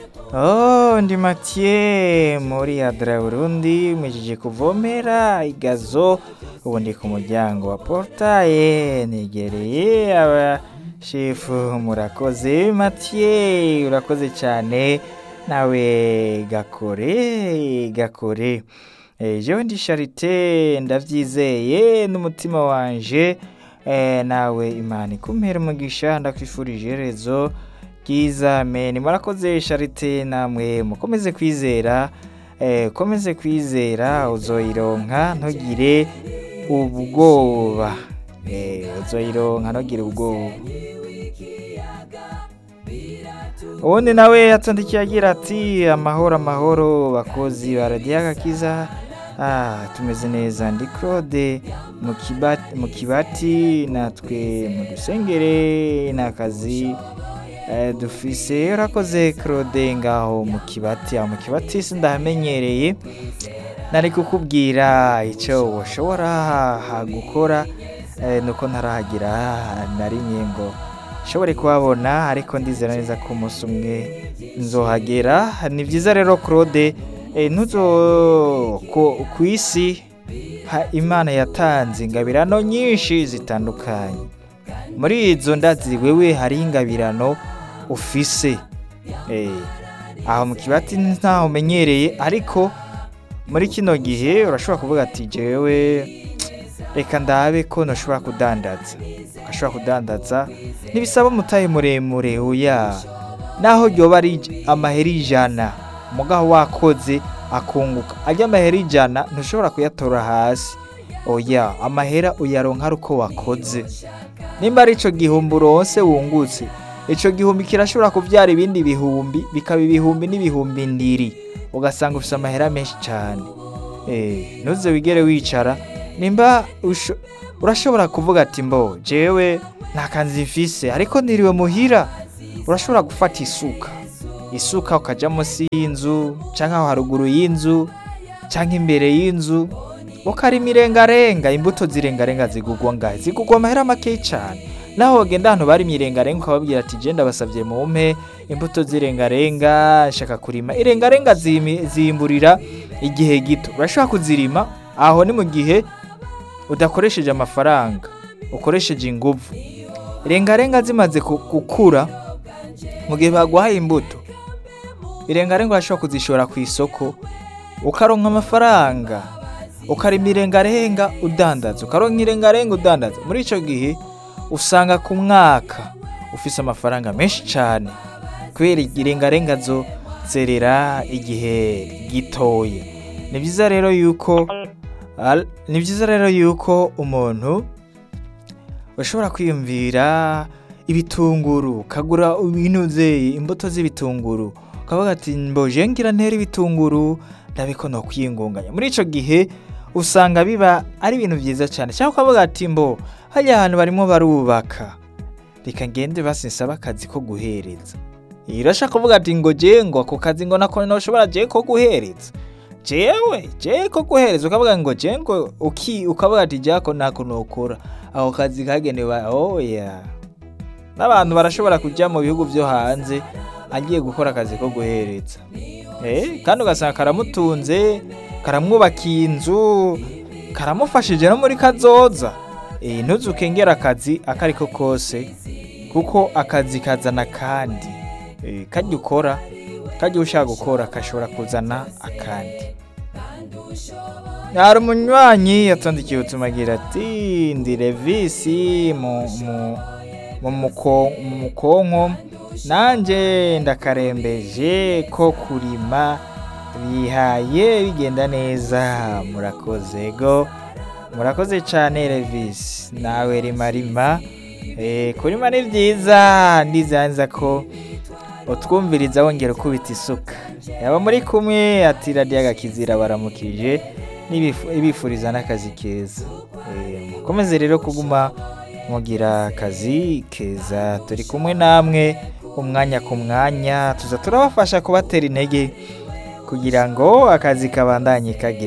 Oh, ndi Mathieu muri Adra Burundi mwijije kuvomera igazo ubu ndi ku muryango wa portaye negereye abashefu murakoze Mathieu urakoze cyane nawe gakore gakore Eh, jewe ndi Charite ndavyizeye n'umutima wanje eh, nawe Imana ikumpere umugisha ndakwifurije iherezo ryiza amen murakoze Charite namwe mukomeze kwizera eh, ukomeze kwizera uzoyironka ntugire ubwoba eh, uzoyironka ntugire ubwoba ubundi nawe yatondikiye agira ati amahoro amahoro bakozi ba radiyo agakiza ah, tumeze neza ndi claude mu kiba- mu kibati natwe mu dusengere ni akazi eh, dufise urakoze claude ngaho mu kibati aho mu kibati sindahamenyereye nari kukubwira icyo washobora ha- gukora eh, nuko ntarahagira na rimwe ngo nshobore kuhabona ariko ndizera neza ko umunsi umwe nzohagera ni byiza rero claude eh, ntuzo ku- ku isi ha- imana yatanze ingabirano nyinshi zitandukanye muri izo ndazi wewe hariho ingabirano ufise Eh, aho mu kibati ntaho umenyereye ariko muri kino gihe urashobora kuvuga ati jewe reka ndabe ko ntushobora kudandaza ugashobora kudandaza ntibisaba umutahe muremure oya naho ryoba ari ij- amahera ijana mugaho wakoze akunguka ajya amahera ijana ntushobora kuyatora hasi oya amahera uyaronka ari uko wakoze nimba ari ico gihumbi uronse wungutse ico gihumbi kirashobora kuvyara ibindi bihumbi bikaba ibihumbi n'ibihumbi ndiri ugasanga ufise amahera menshi cane Eh, ntuze wigere wicara nimba usho- urashobora kuvuga ati mbo jewe nta kanzi mfise ariko niriwe muhira urashobora gufata isuka isuka ukaja munsi y'inzu canke aho haruguru y'inzu canke imbere y'inzu ukarima irengarenga imbuto zirengarenga zigugwa ngahe zigugwa amahera makeyi cane naho wogenda ahantu barimye irengarenga ukababwira ati je ndabasavye mumpe imbuto z'irengarenga nshaka kurima irengarenga zimi- zimburira igihe gito urashobora kuzirima aho ni mu gihe udakoresheje amafaranga ukoresheje inguvu irengarenga zimaze ku- gukura mu gihe baguhaye imbuto irengarenga urashobora kuzishora ku isoko ukaronka amafaranga ukarima irengarenga udandaza ukaronka irengarenga udandaza muri ico gihe usanga ku mwaka ufise amafaranga menshi cane kubera irengarenga zo zerera igihe gitoye ni byiza rero yuko al- ni byiza rero yuko umuntu ushobora kwiyumvira ibitunguru ukagura ibinuze imbuto z'ibitunguru ukavuga ati mboje ngira ntera ibitunguru ndabiko no kwiyungunganya muri ico gihe usanga biba ari ibintu byiza cyane cyangwa ukavuga ati mbo hajya ahantu barimo barubaka reka ngende basinsaba akazi ko guhereza irashaka kuvuga ati ngo je ngo ako kazi ngo nako noshobora je ko guhereza jewe je ko guhereza ukavuga ngo je ngo uki ukavuga ati jako nako nokora ako kazi kagenewe oya n'abantu barashobora kujya mu bihugu byo hanze agiye gukora akazi ko guhereza eh kandi ugasanga karamutunze karamwubakiye inzu karamufashije no muri kazoza eh ntuzukengera akazi akariko kose kuko akazi kazana kandi eh kajya ukora kajya ushaka gukora kashobora kuzana akandi hari umunywanyi yatondikiye ubutumwa agira ati ndi revisi mu mu mu muko- mu mukonko nanjye ndakarembeje ko kurima bihaye bigenda neza murakoze go murakoze cyane revisi nawe rima rima Eh, kurima ni byiza ndizanza ko utwumviriza wongera ukubita isuka yaba muri kumwe ati radiyo agakizira baramukije n'ibifu- ibifuriza n'akazi keza Eh, mukomeze rero kuguma mugira akazi keza turi kumwe namwe umwanya ku mwanya tuza turabafasha kubatera intege kugira ngo akazi kabandanye kagera